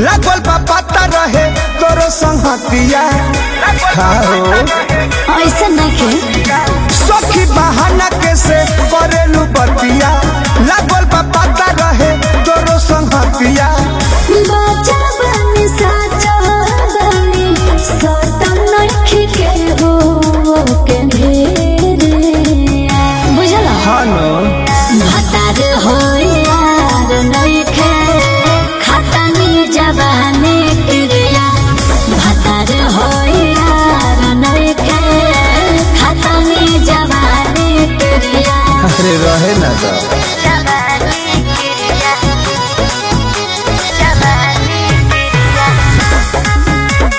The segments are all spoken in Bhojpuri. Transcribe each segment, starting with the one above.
लागल बा पता रहे तोरो संगतिया खाओ ऐसा नहीं सखी बहाना कैसे करेलू बतिया लागल बा पता रहे तोरो संगतिया बाजा बनी साजा बनी सतम नहीं के हो के ढेरे बुझला हानो भतार हो यार नहीं खे खतनी जवानी क्रिया भतार हो यार नहीं खे खतनी जवानी क्रिया अरे रहे ना तो जवानी क्रिया जवानी क्रिया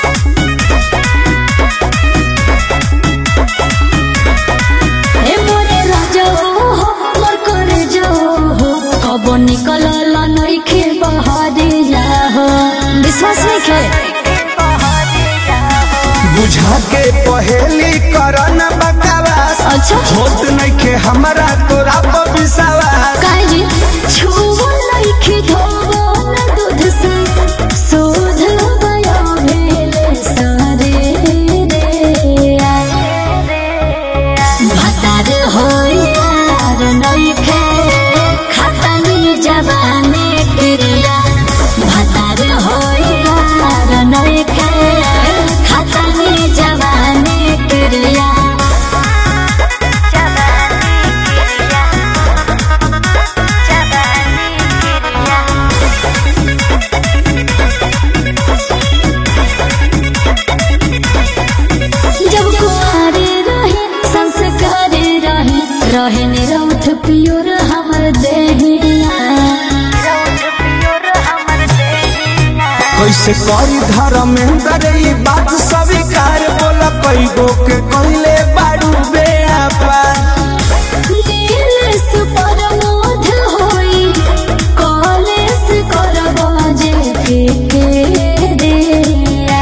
ए मोरे राजा हो मोर करे जो हो कब निकल नई खे बहादे जा हो विश्वास नहीं खे बुझा के पहेली करन बकवास अच्छा होत नइखे हमरा तोरा पर विश्वास काहे जी छुओ नहीं खे धोबो न दूध से सोध गया भेले सारे रे भतार हो यार नहीं खे खतनी जवानी क्रिया भतार हो यार नहीं खे खतनी जवानी क्रिया जब कुआरे रहे संस्कार रहे रहे निरौठ पियोर हमर देहिया कैसे करी धर्मेंद्र ई बात स्वीकार बोला कई गो के कहले बारू बेआपा नीलेश परमोध होई कॉलेज करबा जे के रे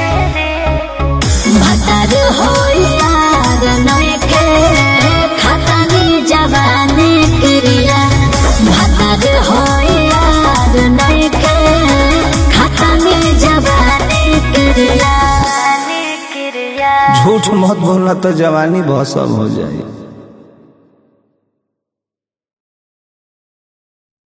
भतार होई यार नइखे खतनी जवानी क्रिया भतार होई यार नइखे खतनी जवानी क्रिया झूठ मत बोलना तो जवानी बहुत सब हो जाए